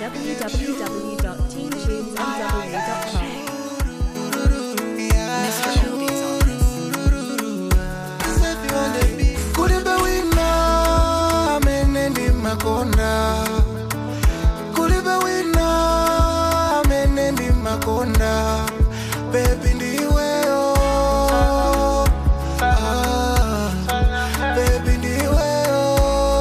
www.teamtunesmw.com. kulibe wina amene ndi makonda kulibe wina amene ndi makonda bebi ndiweyo ah, bebi ndiweyo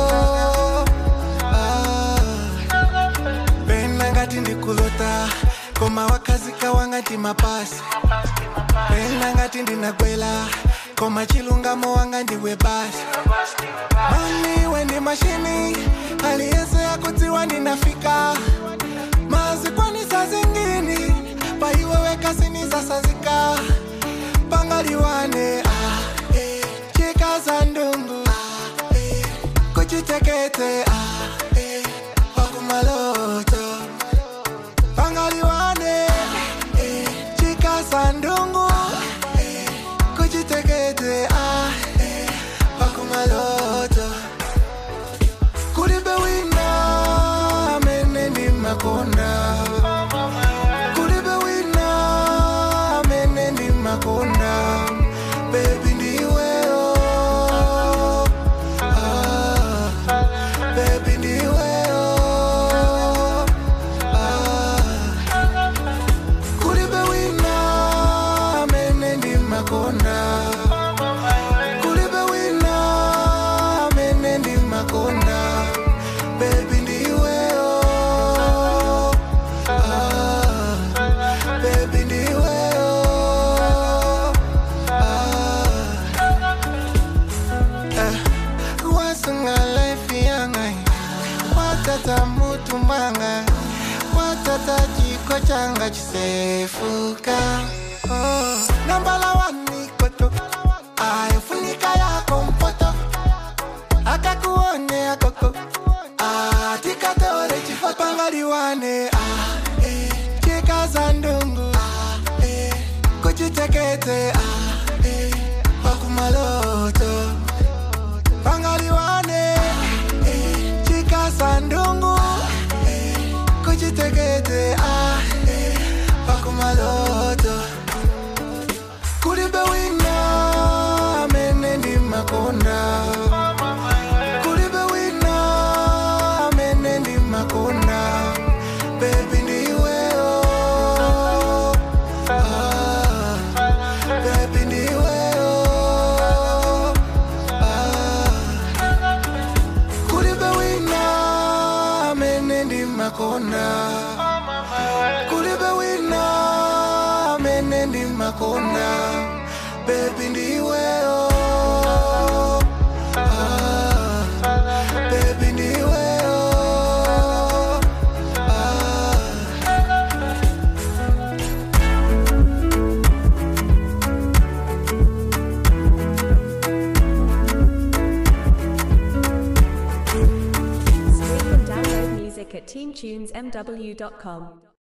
ah. pena ngati ndikulota koma wakazika wangati mapasi pena ngati ndinagwela koma chilungamo wanga ndiwe basi mami wendi mashini aliyese akudziwa ninafika mazikwanisa zingini paiweweka sinisasazika pangaliwane ah, eh, chikaza ndungu ah, eh, kuchitekete ah, eh, wakumaloto pangaliwane eh, chikaza ndungu eh, kuchitekete ah, eh, wakumaloto kulibe wina amene ndi makonda kulibe wina amene ndi makonda bebi ndiweyo ah, bebi ndiweyo ah, kulibe wina amene ndi makonda kulibe wina amene ndi makonda bebi ndiweyo ah, bebi ndiweyo ah, eh, wasunga life yanga watata mutu mwanga watata chiko changa chisefuka oh. nambala wanikoto aifunika yako mpoto akakuone akoko ah, tikatore chifo pangaliwane ah, eh, chikaza ndungu ah, eh, kuchitekete ah, eh, wakumaloto pangaliwane eh, chikaza ndungu eh, kuchitekete ah, eh, wakumaloto kulibe wina amene ndi makonda kulibe wina amene ndi makonda bebi ndiweyo ah, bebi ndiweyo ah, kulibe wina amene ndi makonda kulibe wina amene ndi makonda bebi ndiweyo ah, bebi ndiweyo ah. Stream and download music at teamtunesmw.com.